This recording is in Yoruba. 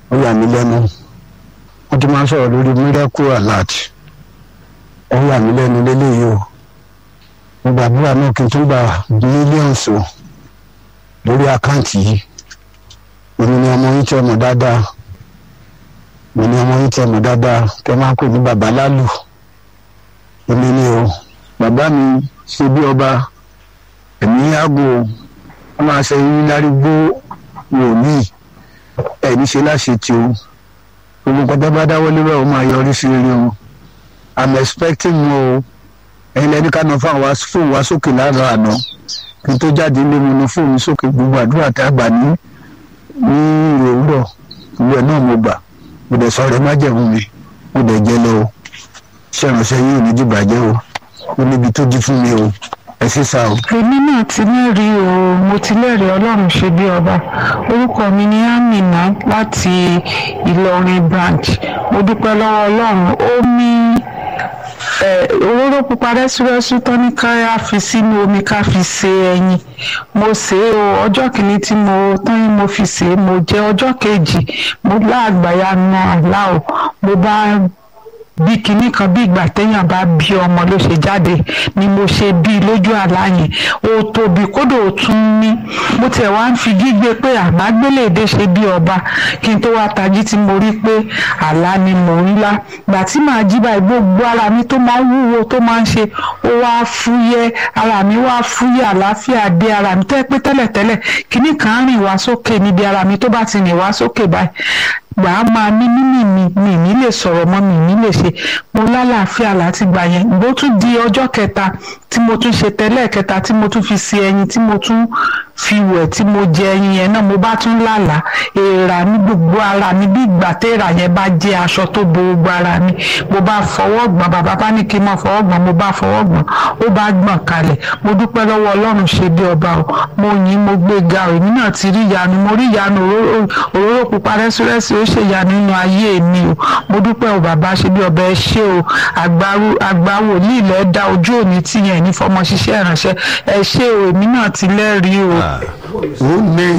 ó yà mí lẹ́nu wọ́n ti máa ń sọ̀rọ̀ lórí miracle alert ó yà mí lẹ́nu lélẹ́yìí o mo gbàdúrà náà kí n tún gba millions o lórí àkáǹtì yìí èmi ni ọmọ yín tẹ́ mọ̀ dáadáa èmi ni ọmọ yín tẹ́ mọ̀ dáadáa tẹ́ máa ń pè ní bàbá lálù èmi ni o bàbá mi ṣe bí ọba ẹ̀mí àgò wọ́n máa ṣe yín lárígbó wòlíì ẹ̀mí ṣe láṣẹ tí o gbogbo nǹkan tó bá dáwọ́ lé báwo máa yọrí sí rere o i'm expecting mo o ẹ̀yin lẹ́ni ká náà fáwọn fóònù wá sókè lára àná kí n tó jáde lé mi ní fóònù sókè gbogbo àdúrà tá a gbà ní ní ìròwúrọ̀ ìwé náà mo gbà mo dẹ̀ sọ̀rọ̀ má jẹ̀mú mi mo dẹ̀ jẹ́ lọ o ṣé ìránṣẹ́ yìí ò ní dìbàjẹ́ o ó níbi tó jí fún mi o ẹ sì sá o. èmi náà ti lẹ́rìí o mo ti lẹ́rìí ọlọ́run ṣe bí ọba orúkọ mi ni amina láti ìlọrin branch mo dúpẹ́ lọ́wọ́ ọlọ́run ó ní òróró pupa rẹ́súrẹ́sú tán ní ká fi sínú omi ká fi ṣe ẹyin mo ṣe é o ọjọ́ kìíní tí mo tán yín mo fi ṣe é mo jẹ ọjọ́ kejì mo láàgbáyà na àlá o mo bá bí kinní kan bí ìgbà téèyàn bá bí ọmọ ló ṣe jáde ni mo ṣe bí lójú àlá yẹn ó tóbi kódò ó tún ní mo tẹ̀ wá ń fi gígbé pé àmágbéléde ṣe bí ọba kí n tó wá tají tí mo rí pé àlá ni mò ń lá gbà tí màá jí báyìí gbogbo ara mi tó máa ń wúwo tó máa ń ṣe ó wá fúyẹ́ ara mi wá fúyẹ́ àlàáfíà dé ara mi tẹ́ pé tẹ́lẹ̀tẹ́lẹ̀ kinní kan rìn wá sókè níbi ara mi tó bá ti rìn wá sókè báyìí gbà á máa ní mímì mi mi ní lè sọ̀rọ̀ mọ́ mi ní lè ṣe mo lálàáfíà láti gbà yẹn bó tún di ọjọ́ kẹta tí mo tún ṣe tẹ́lẹ̀ kẹta tí mo tún fi ṣe ẹyin tí mo tún fi wẹ̀ tí mo jẹ ẹyin yẹn náà mo bá tún lálàá èèrà ní gbogbo ara mi bí ìgbà téèrà yẹn bá jẹ́ aṣọ tó bo gbogbo ara mi mo bá fọwọ́ gbọ̀n bàbá bá ní kí n máa fọwọ́ gbọ̀n mo bá fọwọ́ gbọ̀n ó bá gbọ̀n kalẹ̀ mo dúpẹ́ lọ́wọ́ ọlọ́run ṣe bí ọba o mo yìn mo gbé ga o èmi náà ti rí ìyanu mo rí ìyanu òróró pupa rẹ́sírẹ́sì ó ṣe ìyanu nínú ayé mi o mo dúpẹ́ o bàbá ṣe bí ọba ẹ ṣé o àgbà wòlíì lẹ́ dá ojú òní tìyẹn ní fọmọ ṣiṣẹ́ ìránṣẹ́ ẹ ṣé o èmi náà ti lẹ́rìí o. ó ní